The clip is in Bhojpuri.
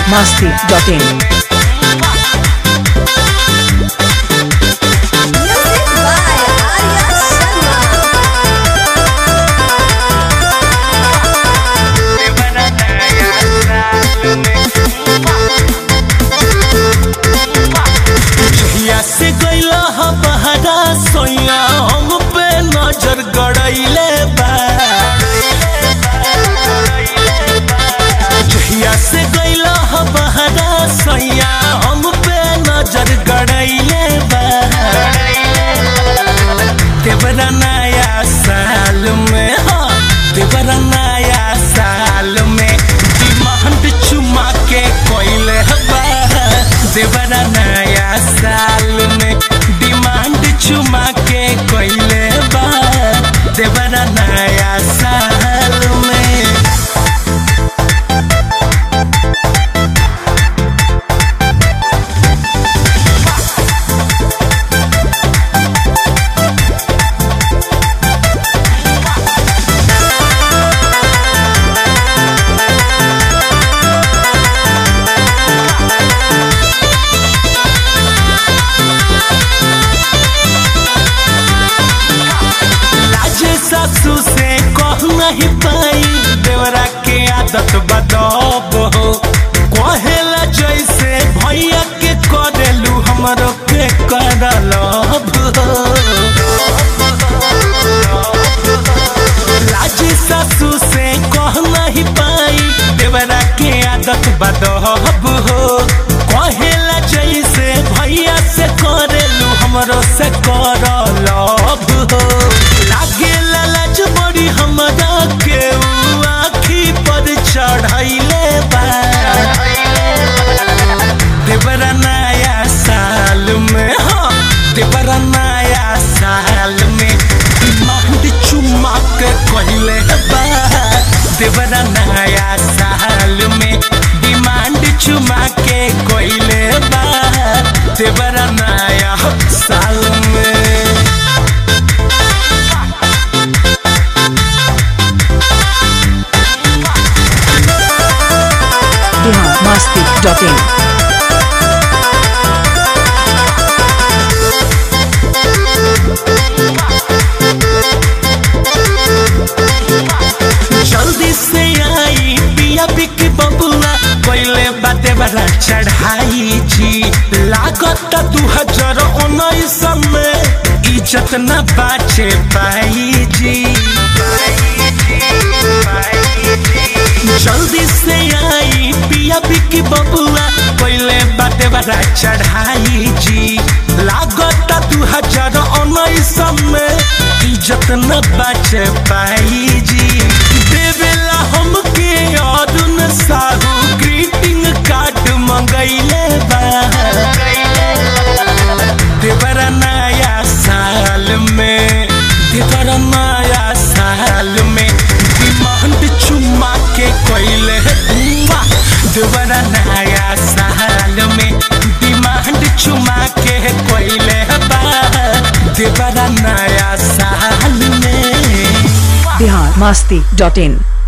masti.in. Music by Arya Sharma. जहिया से गईला ह बहरा सोया हम पे नजर गड़ैले बा जहिया से गईला ह बहरा सोया हम पे नजर गड़ैले बा देवरा नया साल में हाँ देवरा नया साल में डिमांड चुमा के कोइले बा देवरा नया साल में डिमांड चुमा के कोइले बा देवरा नया साल में लाजे सासू से कह नहीं पाई देवरा के आदत बदब हो कहेला जैसे भैया के करेलू हमरो के करलब लाजे सासू से कह नहीं पाई देवरा के आदत बदब हो कहेला जैसे भैया से करेलू हमरो से करलब हो लागे लालच बड़ी हमरा के उ आखी पर चढ़ैले बा देवरा नया साल में हाँ देवरा नया साल में डिमांड चुमा के कहले बा देवरा नया साल में डिमांड चुमा के कहले बा देवरा नया साल में Bihar masti.in. जल्दी से आई पिया बिक बबुआ पहले बाते बड़ा चढ़ाई जी लागत दू हजार उन्नीस में इज्जत न बाचे पाई जी जल्दी से आई पिया बिक बबुआ पहले बाते बड़ा चढ़ाई जी लागत दू हजार उन्नीस में इज्जत न बच पाई जी देवेला हमके अरुण साहू ग्रीटिंग कार्ड मंगैले बा देवरा नया साल में देवरा नया साल में डिमांड चुमा के कोइले बुआ देवरा नया साल में डिमांड चुमा के कोइले बा देवरा नया साल में Bihar masti.in.